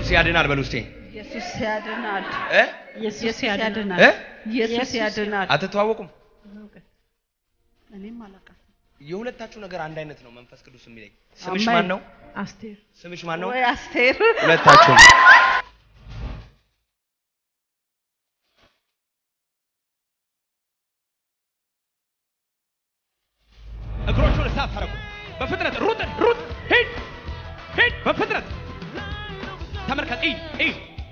ኢየሱስ ያድናል በሉ እስቲ ኢየሱስ ያድናል። እ ኢየሱስ ያድናል። እ ኢየሱስ ያድናል። አትተዋወቁም? እኔም አላውቃትም። የሁለታችሁ ነገር አንድ አይነት ነው። መንፈስ ቅዱስ የሚለኝ ስምሽ አሜን። ማን ነው? አስቴር ስምሽ ማን ነው? ወይ አስቴር ሁለታችሁ እግሮቹን እሳት ታረጉ። በፍጥነት ሩጥ ሩጥ፣ ሂድ ሂድ፣ በፍጥነት ተመልከት። እይ እይ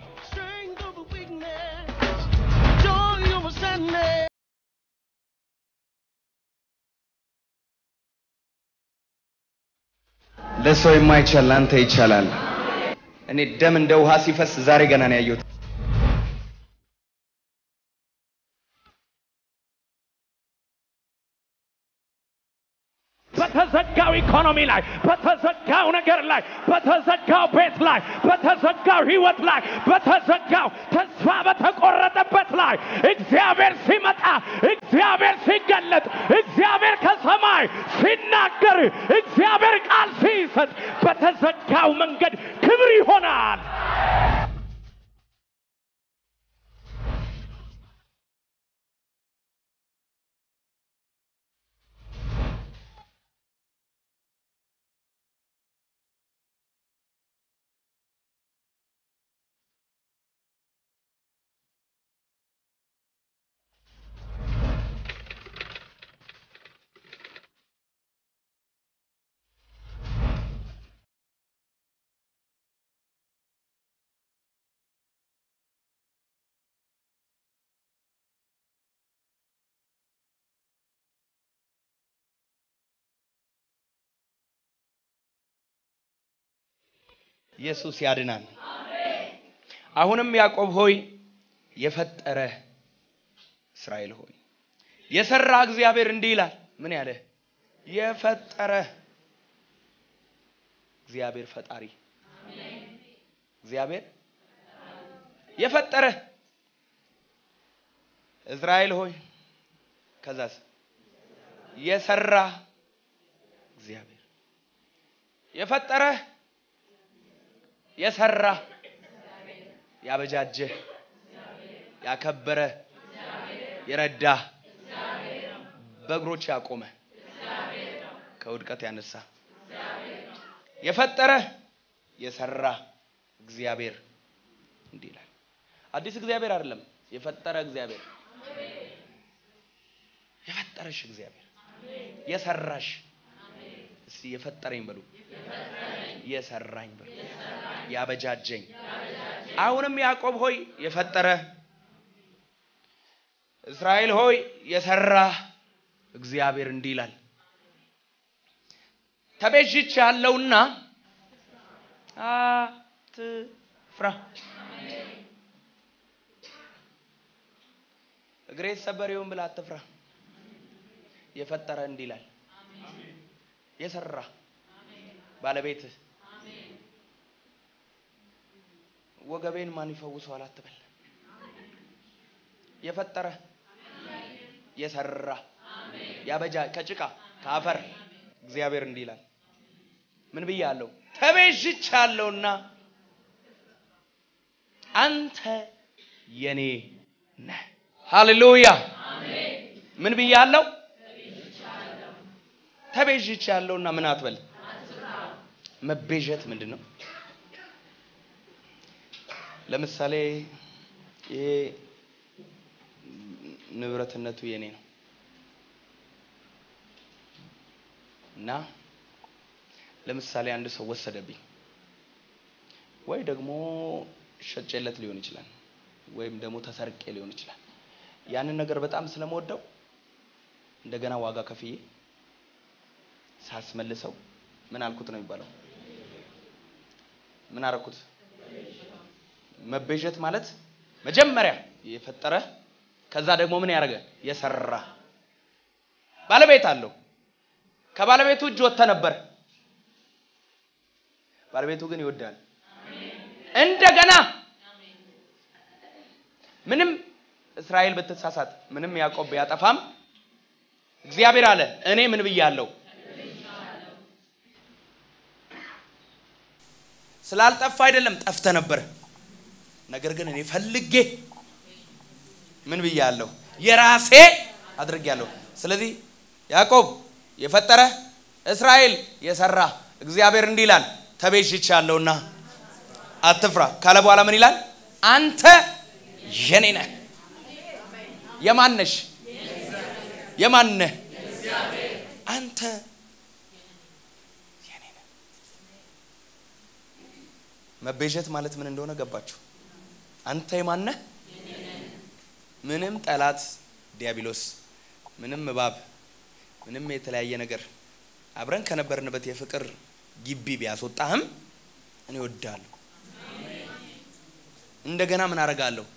ለሰው የማይቻል ለአንተ ይቻላል። እኔ ደም እንደ ውሃ ሲፈስ ዛሬ ገና ነው ያየሁት። በተዘጋው ኢኮኖሚ ላይ፣ በተዘጋው ነገር ላይ፣ በተዘጋው ቤት ላይ፣ በተዘጋው ህይወት ላይ፣ በተዘጋው ተስፋ በተቆረጠበት ላይ እግዚአብሔር ሲመጣ፣ እግዚአብሔር ሲገለጥ፣ እግዚአብሔር ከሰማይ ሲናገር፣ እግዚአብሔር ቃል ሲሰጥ በተዘጋው መንገድ ክብር ይሆናል። ኢየሱስ ያድናል። አሁንም ያዕቆብ ሆይ የፈጠረ እስራኤል ሆይ የሰራ እግዚአብሔር እንዲህ ይላል። ምን ያለ የፈጠረ እግዚአብሔር ፈጣሪ እግዚአብሔር የፈጠረ እስራኤል ሆይ ከዛስ የሰራ እግዚአብሔር የፈጠረ የሰራ ያበጃጀ ያከበረ የረዳ በእግሮች ያቆመ ከውድቀት ያነሳ የፈጠረ የሰራ እግዚአብሔር እንዲህ ይላል። አዲስ እግዚአብሔር አይደለም፣ የፈጠረ እግዚአብሔር የፈጠረሽ እግዚአብሔር የሰራሽ እስቲ የፈጠረኝ በሉ የሰራኝ በሉ ያበጃጀኝ አሁንም ያዕቆብ ሆይ የፈጠረ እስራኤል ሆይ የሰራ እግዚአብሔር እንዲህ ይላል ተቤዥች ያለውና አትፍራ እግሬ ሰበር ይሁን ብለህ አትፍራ የፈጠረ እንዲህ ይላል የሰራ ባለቤትህ ወገቤን ማን ይፈውሰዋል አትበል። የፈጠረ የሰራ ያበጃ ከጭቃ ከአፈር እግዚአብሔር እንዲህ ይላል። ምን ብያለሁ? ተቤዥቻለሁና አንተ የኔ ነህ። ሃሌሉያ። ምን ብያለሁ? ተቤዥቻለሁና ምን አትበል። መቤዠት ምንድን ነው? ለምሳሌ ይሄ ንብረትነቱ የኔ ነው እና ለምሳሌ አንድ ሰው ወሰደብኝ ወይ ደግሞ ሸጬለት ሊሆን ይችላል ወይም ደግሞ ተሰርቄ ሊሆን ይችላል። ያንን ነገር በጣም ስለምወደው እንደገና ዋጋ ከፍዬ ሳስመልሰው ምን አልኩት ነው የሚባለው? ምን አረኩት? መቤዠት ማለት መጀመሪያ የፈጠረ ከዛ ደግሞ ምን ያደረገ የሰራ ባለቤት አለው። ከባለቤቱ እጅ ወጥተ ነበር። ባለቤቱ ግን ይወዳል። እንደገና ምንም እስራኤል ብትሳሳት፣ ምንም ያዕቆብ ቢያጠፋም እግዚአብሔር አለ እኔ ምን ብያለሁ? ስላልጠፋ አይደለም ጠፍተ ነበር። ነገር ግን እኔ ፈልጌ ምን ብያለሁ? የራሴ አድርጌያለሁ። ስለዚህ ያዕቆብ የፈጠረ እስራኤል የሰራ እግዚአብሔር እንዲህ ይላል ተቤዥቻለሁና አትፍራ ካለ በኋላ ምን ይላል? አንተ የኔ ነህ። የማነሽ? የማነህ? አንተ የኔ ነህ። መቤዠት ማለት ምን እንደሆነ ገባችሁ? አንተ የማነህ? ምንም ጠላት ዲያብሎስ፣ ምንም እባብ፣ ምንም የተለያየ ነገር አብረን ከነበርንበት የፍቅር ግቢ ቢያስወጣህም እኔ እወድሃለሁ። እንደገና ምን አደርጋለሁ?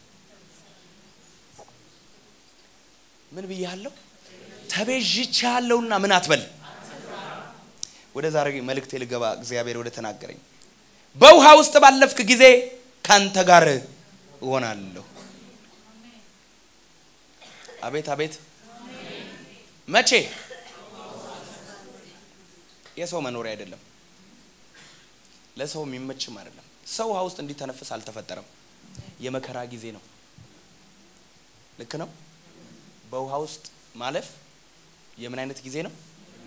ምን ብያለሁ? ተቤዥቻለሁና ምን አትበል። ወደ ዛሬ መልእክቴ ልገባ እግዚአብሔር ወደ ተናገረኝ። በውሃ ውስጥ ባለፍክ ጊዜ ካንተ ጋር እሆናለሁ። አቤት አቤት! መቼ? የሰው መኖሪያ አይደለም፣ ለሰው የሚመችም አይደለም። ሰው ውሃ ውስጥ እንዲተነፍስ አልተፈጠረም። የመከራ ጊዜ ነው። ልክ ነው። በውሃ ውስጥ ማለፍ የምን አይነት ጊዜ ነው?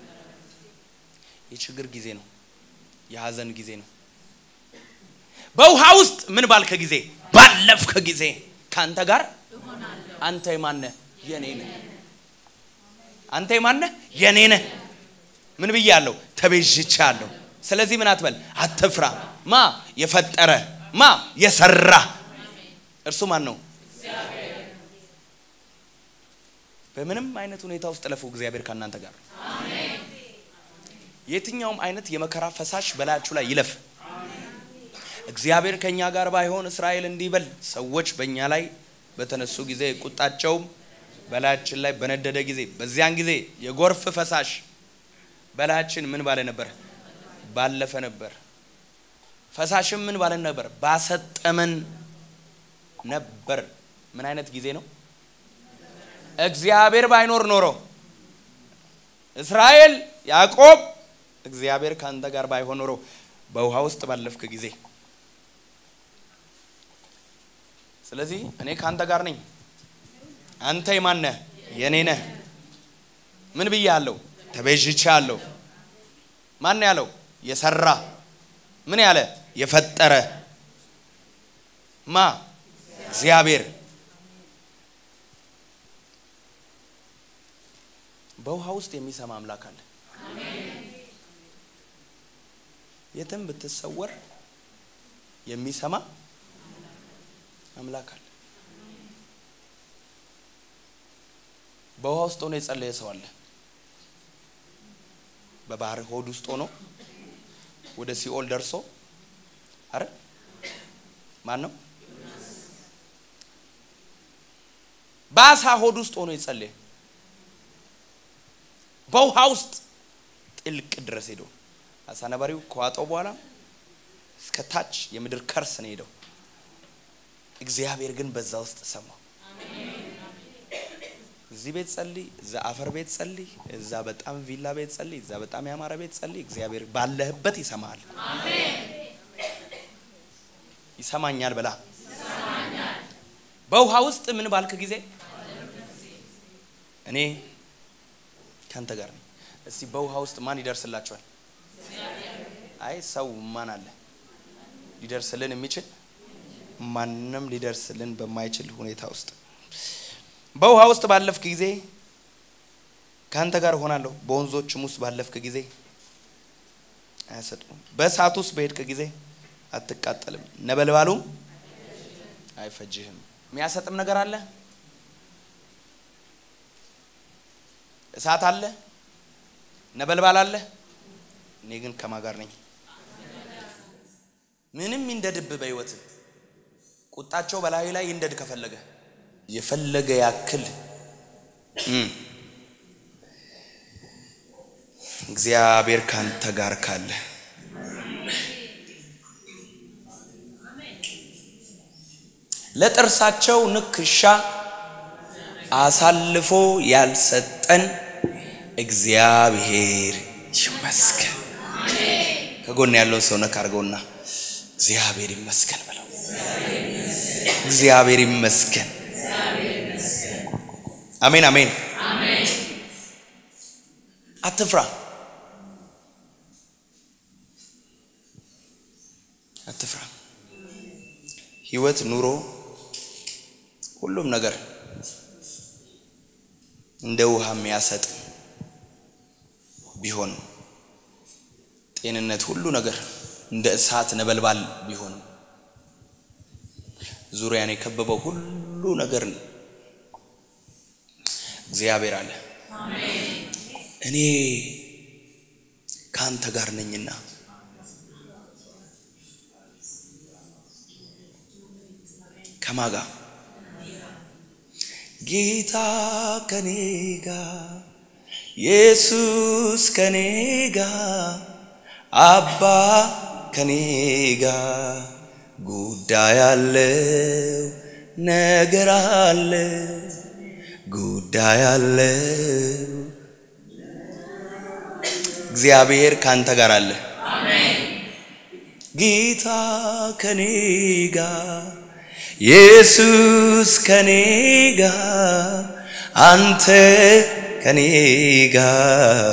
የችግር ጊዜ ነው። የሀዘን ጊዜ ነው። በውሃ ውስጥ ምን ባልከ ጊዜ ባለፍከ ጊዜ ከአንተ ጋር አንተ የማነህ? የኔ ነህ። አንተ የማነህ? የኔ ነህ። ምን ብያለሁ? ተቤዥቻለሁ። ስለዚህ ምን አትበል፣ አትፍራ። ማ የፈጠረ ማ የሰራ እርሱ ማን ነው? በምንም አይነት ሁኔታ ውስጥ ለፉ፣ እግዚአብሔር ከእናንተ ጋር ነው። የትኛውም አይነት የመከራ ፈሳሽ በላያችሁ ላይ ይለፍ። እግዚአብሔር ከኛ ጋር ባይሆን እስራኤል እንዲህ በል። ሰዎች በእኛ ላይ በተነሱ ጊዜ ቁጣቸውም በላያችን ላይ በነደደ ጊዜ በዚያን ጊዜ የጎርፍ ፈሳሽ በላያችን ምን ባለ ነበር? ባለፈ ነበር። ፈሳሽም ምን ባለን ነበር? ባሰጠመን ነበር። ምን አይነት ጊዜ ነው? እግዚአብሔር ባይኖር ኖሮ እስራኤል ያዕቆብ እግዚአብሔር ካንተ ጋር ባይሆን ኖሮ በውሃ ውስጥ ባለፍክ ጊዜ ስለዚህ እኔ ካንተ ጋር ነኝ። አንተ የማን ነህ? የኔ ነህ። ምን ብያለሁ? ተቤዥቻለሁ። ማን ያለው? የሰራ ምን ያለ? የፈጠረ ማ? እግዚአብሔር። በውሃ ውስጥ የሚሰማ አምላክ አለ። የትም ብትሰወር የሚሰማ አምላክ አለ። በውሃ ውስጥ ሆኖ የጸለየ ሰው አለ። በባህር ሆድ ውስጥ ሆኖ ወደ ሲኦል ደርሶ አረ ማን ነው? በአሳ ሆድ ውስጥ ሆኖ የጸለየ በውሃ ውስጥ ጥልቅ ድረስ ሄዶ አሳ ነባሪው ከዋጠው በኋላ እስከ ታች የምድር ከርስ ነው ሄደው። እግዚአብሔር ግን በዛ ውስጥ ሰማው። እዚህ ቤት ጸልይ፣ እዛ አፈር ቤት ጸልይ፣ እዛ በጣም ቪላ ቤት ጸልይ፣ እዛ በጣም ያማረ ቤት ጸልይ፣ እግዚአብሔር ባለህበት ይሰማሃል። ይሰማኛል ብላ በውሃ ውስጥ ምን ባልክ ጊዜ እኔ ካንተ ጋር ነኝ። እስቲ በውሃ ውስጥ ማን ይደርስላችኋል? አይ ሰው ማን አለ ሊደርስልን የሚችል ማንም ሊደርስልን በማይችል ሁኔታ ውስጥ በውሃ ውስጥ ባለፍክ ጊዜ ከአንተ ጋር እሆናለሁ። በወንዞችም ውስጥ ባለፍክ ጊዜ አያሰጥሙም። በእሳት ውስጥ በሄድክ ጊዜ አትቃጠልም፣ ነበልባሉም አይፈጅህም። የሚያሰጥም ነገር አለ፣ እሳት አለ፣ ነበልባል አለ። እኔ ግን ከማ ጋር ነኝ? ምንም ይንደድብ በህይወት ቁጣቸው በላይ ላይ ይንደድ ከፈለገ የፈለገ ያክል እግዚአብሔር ካንተ ጋር ካለ ለጥርሳቸው ንክሻ አሳልፎ ያልሰጠን እግዚአብሔር ይመስገን። ከጎን ያለውን ሰው ነካ አድርገውና እግዚአብሔር ይመስገን ብለው እግዚአብሔር ይመስገን። አሜን አሜን። አትፍራ፣ አትፍራ። ህይወት፣ ኑሮ፣ ሁሉም ነገር እንደ ውሃ የሚያሰጥ ቢሆን ጤንነት፣ ሁሉ ነገር እንደ እሳት ነበልባል ቢሆንም ዙሪያን የከበበው ሁሉ ነገር እግዚአብሔር አለ እኔ ከአንተ ጋር ነኝና ከማጋ ጌታ ከኔ ጋር ኢየሱስ ከኔ ጋር አባ ከኔ ጋር ጉዳይ አለው ነገር አለ ጉዳይ አለው እግዚአብሔር ካንተ ጋር አለ ጌታ ከኔ ጋር ኢየሱስ ከኔ ጋር አንተ ከኔ ጋር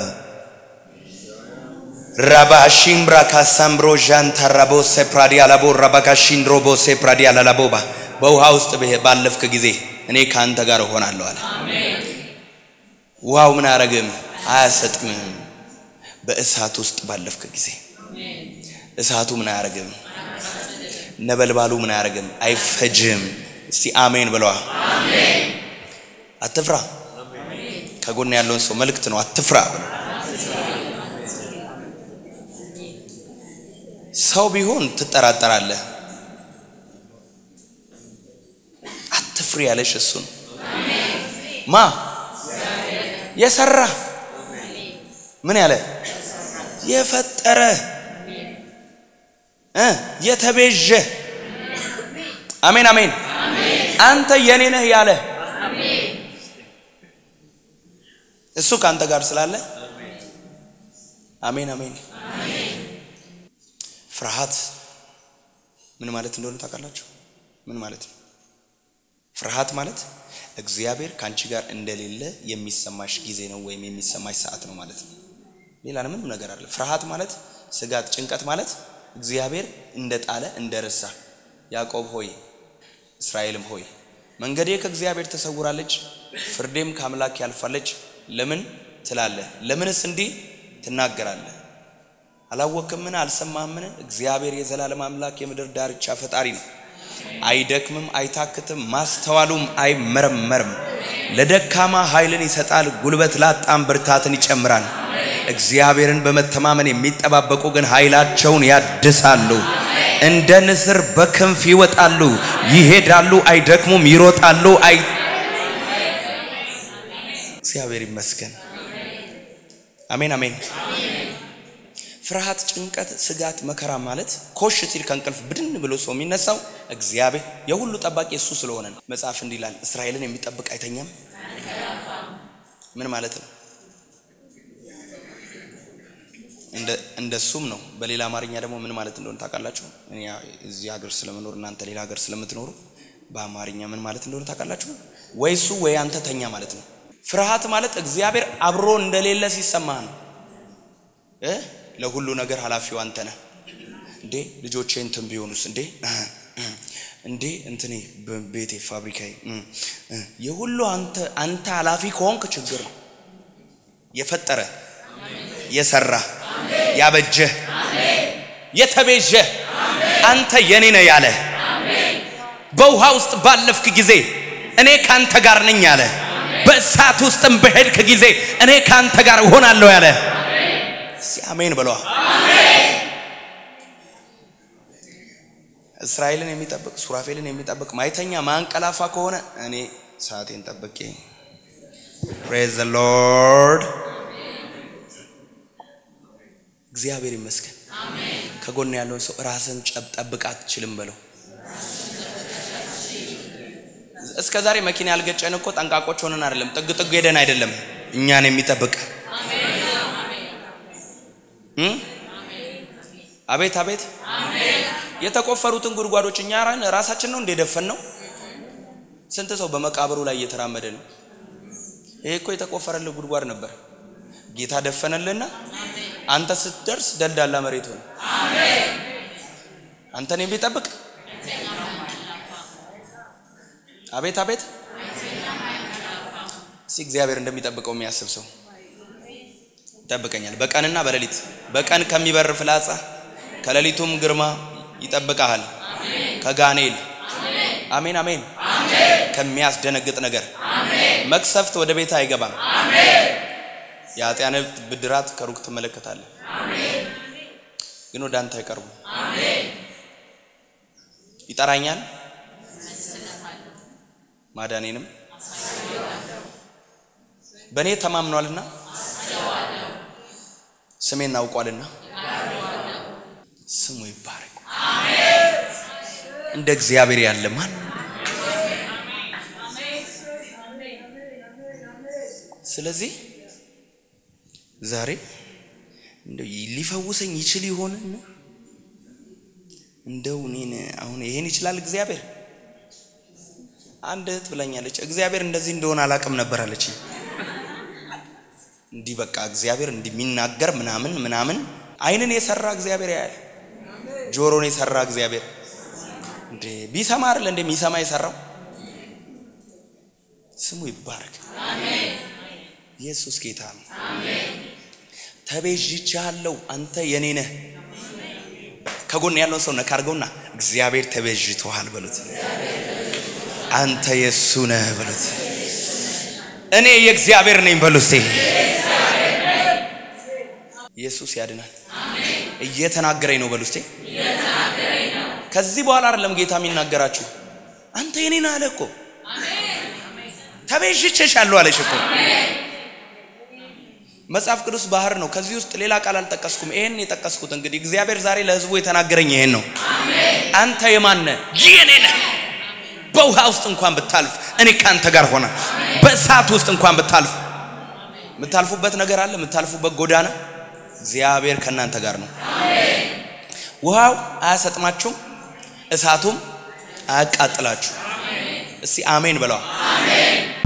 ራባሺምብራ ካሳምብሮ ዣንታራቦ ሴፕራዲ አላቦ ራባካሺንድሮቦ ሴፕራዲ አላላቦባ በውሃ ውስጥ ባለፍክ ጊዜ እኔ ከአንተ ጋር እሆናለሁ አለ። ውሃው ምን አያረግም? አያሰጥምም። በእሳት ውስጥ ባለፍክ ጊዜ እሳቱ ምን አያረግም? ነበልባሉ ምን አያረግም? አይፈጅም። እስቲ አሜን ብለዋ። አትፍራ። ከጎን ያለውን ሰው መልእክት ነው። አትፍራ ብለው ሰው ቢሆን ትጠራጠራለህ። አትፍሪ ያለሽ እሱ ነው። ማ የሰራ ምን ያለ የፈጠረ እ የተቤዠ አሜን አሜን። አንተ የኔ ነህ ያለ እሱ ከአንተ ጋር ስላለ አሜን አሜን። ፍርሃት ምን ማለት እንደሆነ ታውቃላችሁ? ምን ማለት ነው? ፍርሃት ማለት እግዚአብሔር ከአንቺ ጋር እንደሌለ የሚሰማሽ ጊዜ ነው ወይም የሚሰማሽ ሰዓት ነው ማለት ነው። ሌላ ምንም ነገር አለ። ፍርሃት ማለት ስጋት፣ ጭንቀት ማለት እግዚአብሔር እንደጣለ እንደረሳ። ያዕቆብ ሆይ እስራኤልም ሆይ መንገዴ ከእግዚአብሔር ተሰውራለች፣ ፍርዴም ከአምላክ ያልፋለች ለምን ትላለህ? ለምንስ እንዲህ ትናገራለህ? አላወቅምን? አልሰማህምን? እግዚአብሔር የዘላለም አምላክ የምድር ዳርቻ ፈጣሪ ነው። አይደክምም፣ አይታክትም፣ ማስተዋሉም አይመረመርም። ለደካማ ኃይልን ይሰጣል፣ ጉልበት ላጣም ብርታትን ይጨምራል። እግዚአብሔርን በመተማመን የሚጠባበቁ ግን ኃይላቸውን ያድሳሉ። እንደ ንስር በክንፍ ይወጣሉ፣ ይሄዳሉ፣ አይደክሙም፣ ይሮጣሉ። አይ እግዚአብሔር ይመስገን። አሜን አሜን። ፍርሃት፣ ጭንቀት፣ ስጋት፣ መከራ ማለት ኮሽ ሲል ከእንቅልፍ ብድን ብሎ ሰው የሚነሳው እግዚአብሔር የሁሉ ጠባቂ እሱ ስለሆነ ነው። መጽሐፍ እንዲህ ይላል፣ እስራኤልን የሚጠብቅ አይተኛም። ምን ማለት ነው? እንደሱም ነው። በሌላ አማርኛ ደግሞ ምን ማለት እንደሆነ ታውቃላችሁ? እኔ እዚህ ሀገር ስለምኖር እናንተ ሌላ ሀገር ስለምትኖሩ በአማርኛ ምን ማለት እንደሆነ ታውቃላችሁ? ወይ እሱ ወይ አንተ ተኛ ማለት ነው። ፍርሃት ማለት እግዚአብሔር አብሮ እንደሌለ ሲሰማህ ነው እ ለሁሉ ነገር ኃላፊው አንተ ነህ። እንዴ ልጆቼ እንትን ቢሆኑስ እንዴ እንዴ እንትኔ ቤቴ ፋብሪካዬ የሁሉ አንተ አንተ ኃላፊ ከሆንክ ችግር ነው። የፈጠረ የሰራ ያበጀ የተቤዠ አንተ የኔ ነህ ያለ በውሃ ውስጥ ባለፍክ ጊዜ እኔ ካንተ ጋር ነኝ ያለ በእሳት ውስጥም በሄድክ ጊዜ እኔ ካንተ ጋር እሆናለሁ ያለ እስቲ አሜን ብለዋ። እስራኤልን የሚጠብቅ ሱራፌልን የሚጠብቅ ማይተኛ ማንቀላፋ ከሆነ እኔ ሰዓቴን ጠብቄ ፕሬዝ ዘ ሎርድ እግዚአብሔር ይመስገን። ከጎን ያለውን ሰው ራስን ጠብቅ አትችልም በለው። እስከ ዛሬ መኪና ያልገጨን እኮ ጠንቃቆች ሆነን አይደለም፣ ጥግ ጥግ ሄደን አይደለም። እኛን የሚጠብቅ አቤት አቤት የተቆፈሩትን ጉድጓዶች እኛ ራን ራሳችን ነው እንደደፈን ነው። ስንት ሰው በመቃብሩ ላይ እየተራመደ ነው። ይሄ እኮ የተቆፈረልህ ጉድጓድ ነበር። ጌታ ደፈነልህና አንተ ስትደርስ ደልዳላ መሬት ሆነ። አንተን የሚጠብቅ አቤት አቤት እስኪ እግዚአብሔር እንደሚጠብቀው የሚያስብ ሰው ይጠብቀኛል። በቀንና በሌሊት በቀን ከሚበር ፍላጻ ከሌሊቱም ግርማ ይጠብቀሃል። ከጋኔል አሜን አሜን ከሚያስደነግጥ ነገር መቅሰፍት ወደ ቤት አይገባም። የኃጢአን ብድራት ከሩቅ ትመለከታለህ፣ ግን ወደ አንተ አይቀርቡም። ይጠራኛል ማዳኔንም በእኔ ተማምኗልና ስሜን አውቋልና ስሙ ይባረክ። እንደ እግዚአብሔር ያለ ማን? ስለዚህ ዛሬ እንደው ሊፈውሰኝ ይችል ይሆን? እንደው እኔን አሁን ይሄን ይችላል እግዚአብሔር? አንድ እህት ብላኛለች፣ እግዚአብሔር እንደዚህ እንደሆነ አላቅም ነበር አለች። እንዲህ በቃ እግዚአብሔር እንዲህ የሚናገር ምናምን ምናምን አይንን የሰራ እግዚአብሔር ያያል። ጆሮን የሰራ እግዚአብሔር እንዴ ቢሰማ አይደል እንዴ የሚሰማ የሰራው ስሙ ይባረክ። ኢየሱስ ጌታ ነው። ተቤዥቻለሁ፣ አንተ የኔ ነህ። ከጎን ያለውን ሰው ነካ አድርገውና እግዚአብሔር ተቤዥቶሃል በሉት። አንተ የእሱ ነህ በሉት። እኔ የእግዚአብሔር ነኝ በሉ እስቲ። ኢየሱስ ያድናል። እየተናገረኝ ነው በሉ እስቲ። ከዚህ በኋላ አይደለም ጌታ የሚናገራችሁ። አንተ የኔ ነህ አለ እኮ ተቤዥቼሻለሁ አለሽ እኮ። መጽሐፍ ቅዱስ ባህር ነው። ከዚህ ውስጥ ሌላ ቃል አልጠቀስኩም። ይሄን የጠቀስኩት እንግዲህ እግዚአብሔር ዛሬ ለሕዝቡ የተናገረኝ ይሄን ነው። አንተ የማን ነህ? የኔ ነህ። በውሃ ውስጥ እንኳን ብታልፍ እኔ ካንተ ጋር ሆነ። በእሳት ውስጥ እንኳን ብታልፍ የምታልፉበት ነገር አለ። የምታልፉበት ጎዳና እግዚአብሔር ከእናንተ ጋር ነው። ውሃው አያሰጥማችሁም፣ እሳቱም አያቃጥላችሁ። እስቲ አሜን ብለዋል።